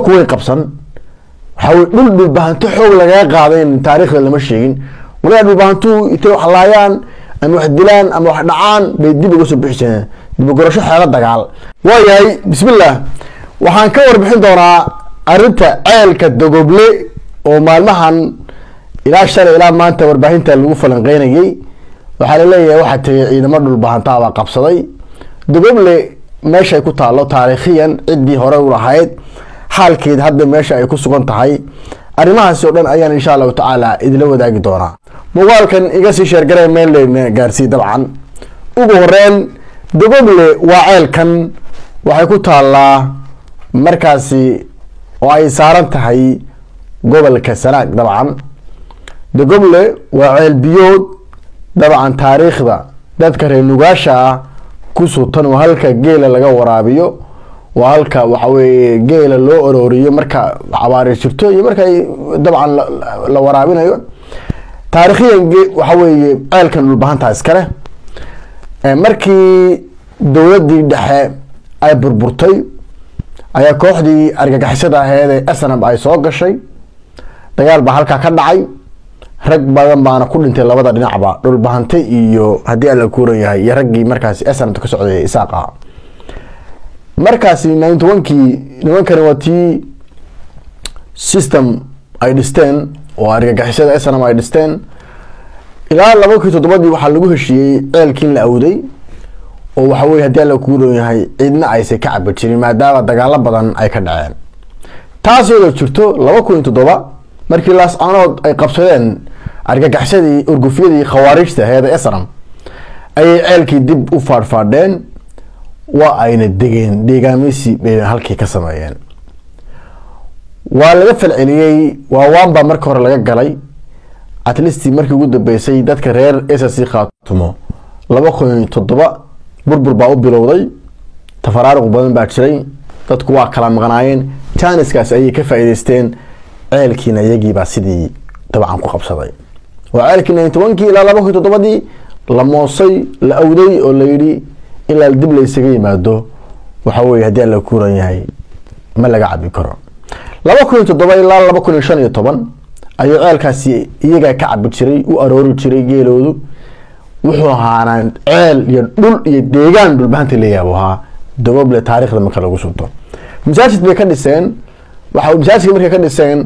kuway qabsan waxaa weye dhul dhulbahanto xoog lagaga qaaday in taariikhda lama sheegin walagaa dhulbahantu intay wax laayaan ama wax dilaan ama wax dhacaan bay dib uga soo bixi jireen dibugorasho xeelo dagaal waayahay bismillah waxaan ka warbixin doonaa arrinta ceelka dogoble oo maalmahan ilaa shalay ilaa maanta warbaahinta lagu falanqeynayay waxaa laleeyahay waxaa tegay ciidamo dhulbahantaabaa qabsaday dogoble meeshaay ku taalo taariikhiyan ciddii hore u lahayd xaalkeed hadda meesha ay ku sugan tahay arrimahaasi oo dhan ayaan insha allahu tacaala idila wadaagi doonaa muuqaalkan iga sii sheergaree meelna gaarsii dabcan ugu horeyn dogoble waa ceelkan waxay ku taallaa markaasi oo ay saaran tahay gobolka sanaag dabcan dogoble waa ceel biyood dabcan taariikhda dadka reer nugaasha ah ku sutan waa halka geela laga waraabiyo waa halka waxa weye geela loo arooriyo marka cabaari jirto iyo marka dabcan la waraabinayo taariikhiyan waxa weeye ceelkan dhulbahantaa iskale markii dowladii dhexe ay burburtay ayaa kooxdii argagixisada aheed ee snab ay soo gashay dagaal baa halkaa ka dhacay rag badan baana ku dhintay labada dhinacba dhulbahante iyo haddii alla kuuran yahay iyo raggii markaasi snabta ka socday isaaq ah markaasi ninety onkii nimankani waa tii system ay dhisteen oo argagixisada snam ay dhisteen ilaa laba kii toddobadii waxaa lagu heshiiyey ceelkiin la awday oo waxa weye haddii alla kuuran yahay ciidna aysan ka cabi jirin maadaama dagaalo badan ay ka dhaceen taas iyadoo jirto laba kun iyo toddoba markii laascanood ay qabsadeen argagaxsadii urgufyadii khawaarijta heeda esram ayay ceelkii dib u faadhfaadheen waa ayna degeen deegaameysi bay halkii ka sameeyeen waa laga falceliyey waawaanbaa marka hore laga galay atlistii markii ugu dambeysay dadka reer sc khaatumo laba kun iyo toddoba burbur baa u bilowday tafaraaruq badan baa jiray dadku waa kala maqnaayeen janiskaas ayay ka faa'iideysteen ceelkiina iyagiibaa sidii dabcan ku qabsaday waa ceelkii ninety onkii ilaa laba kun toddobadii la moosay la awday oo layidhi ilaa dib la ysaga yimaado waxa weye haddii alla kuuran yahay ma laga cabi karo laba kun iyo toddoba ilaa laba kun iyo shan iyo toban ayuu ceelkaasi iyagaa ka cabi jiray u aroori jiray geeloodu wuxuu ahaanaa ceel iyo dhul iyo deegaan dhulbahanta leeyabu ahaa dogoble taarikhda marka lagu sunto masaajid bay ka dhiseen waxa masaajidka markay ka dhiseen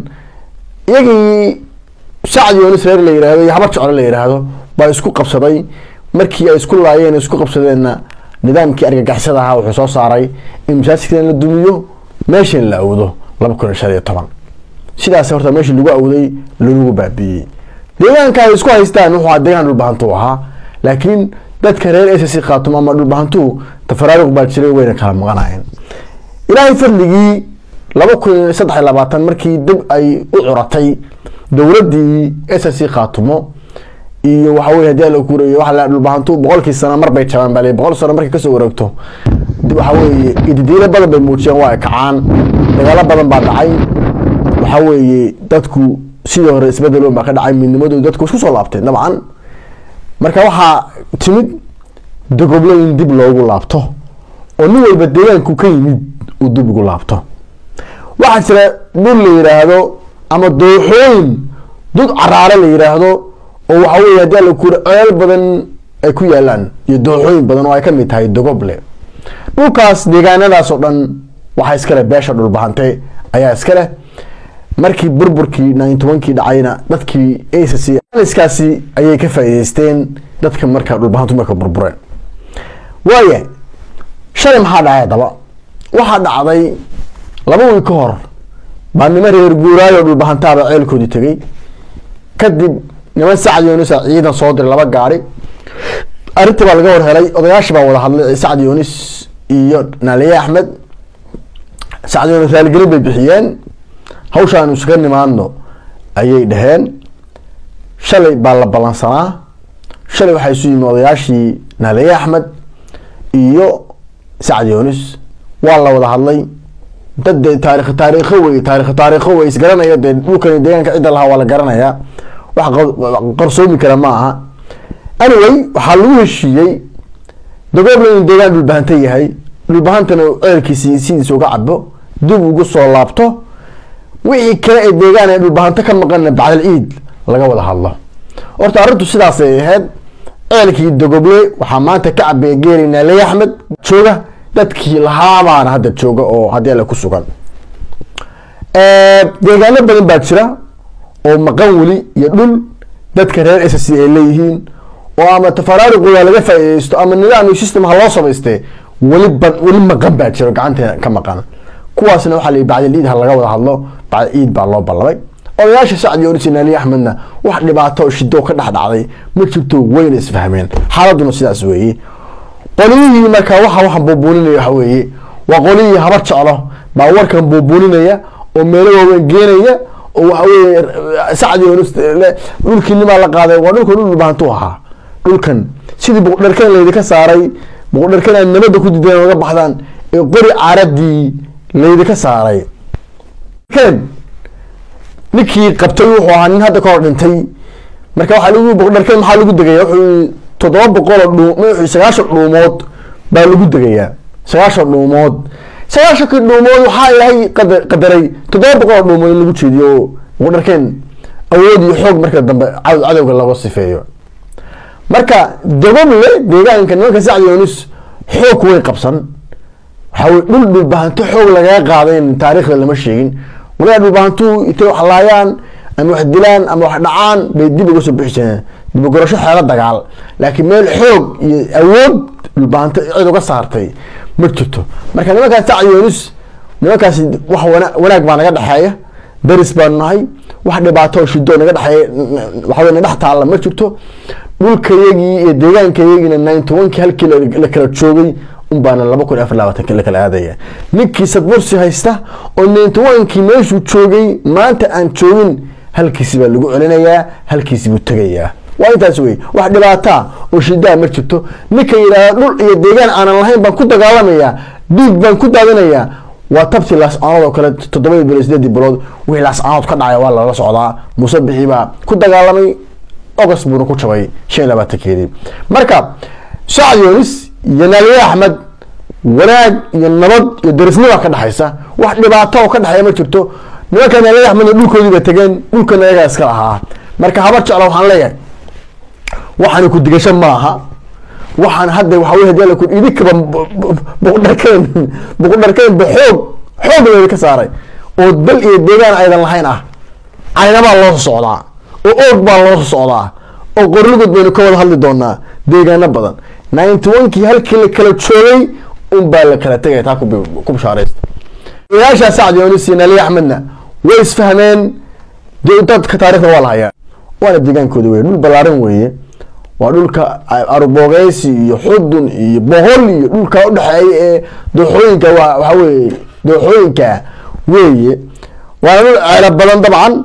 iyagii sacad yoonis reer la yihahdo iyo habar jeclo la yidhaahdo baa isku qabsaday markii ay isku laayeen isku qabsadeenna nidaamkii argagixisada ahaa wuxuu soo saaray in masaajidkan la dumiyo meeshan la awdo laba kun iyo shan iyo toban sidaas horta meeshii lagu awday lagu baabiiyey deegaanka ay isku haystaan wuxuu deegaan dhulbahantu ahaa laakiin dadka reer sc khaatumo ama dhulbahantuhu tafaraaruq baa jiray wayna kala maqanayeen ilaahay fadligii laba kun iyo saddex iyo labaatan markii dib ay u curatay dowladii sc khaatumo iyo waxa weye hadii ala kuurey waa la dhulbahantu boqolkii sano mar bay jabaan bal boqol sano markay kasoo wareegto waxa weye ididiilo badan bay muujiyeen waa ay kacaan dagaalo badan baa dhacay waxa weeye dadku sidii hore isbedel baa ka dhacay midnimadoodu dadku isku soo laabteen dabcan marka waxaa timid dogoble in dib loogu laabto oo nin walba deegaanku ka yimid uu dib ugu laabto waxaa jira dhul la yidhaahdo ama dooxooyin dud caraare la yidhaahdo oo waxa weye haddii ala kuuri ceel badan ay ku yaalaan iyo dooxooyin badan oo ay kamid tahay dogoble dhulkaas deegaanadaas oo dhan waxaa iskale beesha dhulbahante ayaa iskale markii burburkii ninety onkii dhacayna dadkii askaasi ayay ka faa'iideysteen dadka marka dhulbahantu marka burbureen waaya shalay maxaa dhacay haddaba waxaa dhacday laba wiil ka hor baa nima reer guuraayo dhulbahantaaba ceelkoodii tegey kadib niman sacad yoonis a ciidan soo diray laba gaari arrintii baa laga war helay odayaashii baa wada hadlay sacad yoonis iyo naaliye axmed sacad yoonis raaligelin bay bixiyeen hawshaanu iskaga nimaadno ayay dhaheen shalay baa la ballansanaa shalay waxaa isu yimi odayaashii naaliye axmed iyo sacad yoonis waa la wada hadlay dad dee taarikh taariikho wey taarikh taariikho wey isgaranaya dee dhulkani deegaanka cidda lahaa waa la garanayaa wax qarsoomi kara ma aha anyway waxaa lagu heshiiyey dagoobla inuu deegaan dhulbahanta yahay dhulbahantana ceelkiisi sidiisa uga cabo dib ugu soo laabto wixii kale ee deegaan ee dhulbahanto ka maqanna bacdal ciid laga wada hadlo horta arrintu sidaasay ahayd ceelkii dogoble waxaa maanta ka cabeeya geeli naaley axmed jooga dadkii lahaabaana hadda jooga oo haddii alle ku sugan deegaano badan baa jira oo maqan weli iyo dhul dadka reer s c ay leeyihiin oo ama tafaraariqooda laga faa'iideysto ama nidaam iyo system ha loo samaystee weli ba weli maqan baa jiro gacanteena ka maqan kuwaasna waxaa la yidhi bacdal ciid ha laga wada hadlo bacdal ciid baa loo ballamay odayaasha sacdi orisi naali axmedna wax dhibaato oo shido ka dhex dhacday ma jirto wayna isfahmeen xaaladuna sidaas weeye qoliyihii markaa waxa waxaan buubuuninaya waxa weeye waa qoliyihii habar jeclo baa warkan buubuuninaya oo meelo waaweyn geenaya oo waxa weeye sacdi oris dhulkii nimaa la qaaday waa dhulkan dhul dhulbahantu ahaa dhulkan sidii buqdharkan laydinka saaray buqdharkan aad nabadda ku dideen oga baxdaan ee qori caaradii laydinka saaray ninkii qabtay wuxuu ahaa nin hadda kahor dhintay marka waxaa lagu buqdharkan maxaa lagu degaya wuxuu toddoba boqoloo dhuu wuxuu sagaashan dhuumood baa lagu degayaa sagaashan dhuumood sagaashankii dhuumood waxaa ilaahay qada qadaray toddoba boqoloo dhuumood in lagu jeediyo oo buqdharkeen awood iyo xoog marka dambe cadowga laga sifeeyo marka dogoble deegaanka nimanka sacdi yunus xoog way qabsan waxaa weye dhul dhulbahanto xoog lagaga qaaday taariikhda lama sheegin walaga dhulbahantu intay wax laayaan ama wax dilaan ama wax dhacaan bay dib uga soo bixi jireen dibagorasho xeelo dagaal laakiin meel xoog iyo awood dhulbahanto cid uga saartay ma jirto marka nimankaas sacdi yunus nimankaasi wax wana wanaag baa naga dhexeeya daris baanu nahay wax dhibaato oo shido naga dhexeeya waxawey na dhex taalla ma jirto dhulkayagii iyo deegaankayagiina ninety one-kii halkii la kala joogay unbaana laba kun afar labaatanki la kala aadaya ninkii sadbursi haysta oo ninety one-kii meeshuu joogay maanta aan joogin halkiisi baa lagu celinayaa halkiisi buu tegayaa waa intaas wey wax dhibaataa oo shidaa ma jirto ninka yidhaahda dhul iyo deegaan aanan lahayn baan ku dagaalamayaa dhiig baan ku daadinayaa waa tabtii laascaanood oo kale toddobadii bilood sideedii bilood wixii laascaanood ka dhacay waa lala socdaa muuse bixi baa ku dagaalamay august buuna ku jabay shan iyo labaatankeedii marka sacad yonis iyo naaliye axmed wanaag iyo nabad iyo darisnima ka dhexaysa wax dhibaato oo ka dhexeeya ma jirto nimanka naaliye axmedna dhulkoodii ba tegeen dhulkana ayagaa iska lahaa marka habar jecla waxaan leeyahay waxaana ku digasho maaha waxaan hadda waxa wey hadii ku idinkaba buqdharkeen buqdharkeen ba xoog xoog leedi ka saaray oo dal iyo deegaan aydan lahayn ah caynabaa loo soo socdaa oo oog baa loo soo socdaa oo qorligod baynu ka wada hadli doonaa deegaano badan ninety one-kii halkii la kala joogay un baa la kala tegaya taa ku bishaaraysta odayaashaa sacdi yonis iyo nali axmedna way isfahmeen dadka taarikhda waa la hayaa waana deegaankooda weye dhul ballaaran weeye waa dhulka arboogeysi iyo xudun iyo bohol iyo dhulka udhexeeya ee dooxooyinka waxa weye dooxooyinka weeye waana dhul ceelo badan dabcan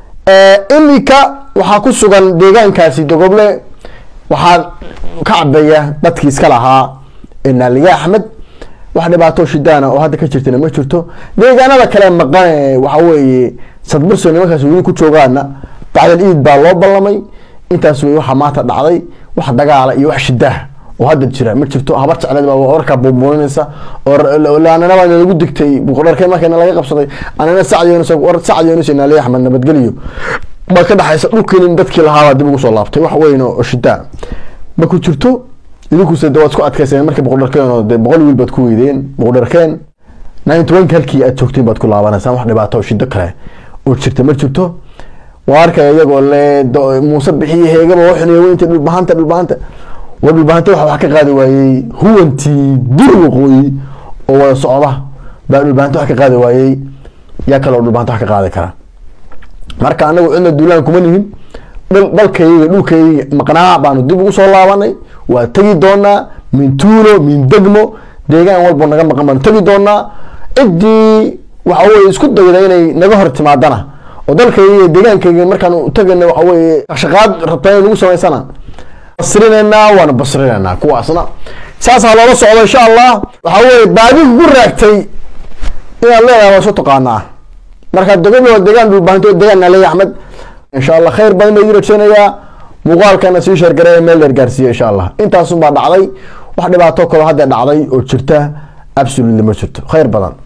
iminka waxaa ku sugan deegaankaasi dogoble waxaa ka cabeeya dadkii iska lahaa naaliye axmed wax dhibaato shidaana oo hadda ka jirtana ma jirto deegaanada kale maqan waxa weeye sadburso nimankaas weli ku joogaana bacdal iid baa loo ballamay intaas wey waxaa maanta dhacday wax dagaala iyo wax shidaah oo hadda jira ma jirto habar jecleed baa warkaa buubuuninaysa oo ananaba lagu digtay buqdharkeen markana laga qabsaday anana sacd yunus naaliye axmed nabadgeliyo baa ka dhexaysa dhulkiin dadkii lahaabaa dib ugu soo laabtay wax weyn oo shidaa ma ku jirto idinkuse de waad isku adkayseen markii boqodharkeen oo de boqol wiil baad ku weydeen boqodharkeen ninety one-ki halkii aad joogteen baad ku laabanaysaan wax dhibaato oo shido kale oo jirta ma jirto waa arkaya iyagoo le muuse bixiye heegaba waxuniya weynta dhulbahanta dhulbahanta war dhulbahanta waxa wax ka qaadi waayey huwantii dur waqooyi oo wada socda baa dhulbahanta wax ka qaadi waayey yaa kale oo dhulbahanta wax ka qaadi kara marka anagu cidna duulaan kuma nihin dalkayga dhulkayga maqnaa baanu dib ugu soo laabanay waa tegi doonaa min tuulo min degmo deegaan walbo naga maqan baanu tegi doonaa ciddii waxa weye isku dayda inay naga hor timaadana oo dalkayga iyo deegaankayga markaan tagayna waxa weye shaqaad rabtaa inay nagu samaysana basrinaynaa waana basrinaynaa kuwaasna saasaa loola socdo insha allah waxa weye baadigu ku raagtay inaad leedahay waa soo taqaanaa marka dogob waa deegaan dhulbahanto deegaan naley axmed insha allah khayr badan baa idin rajeynayaa muuqaalkana sii sheergareeya meel dheer gaarsiiya insha allah intaasun baa dhacday wax dhibaato kaloo hadda dhacday oo jirta absolutely ma jirto khayr badan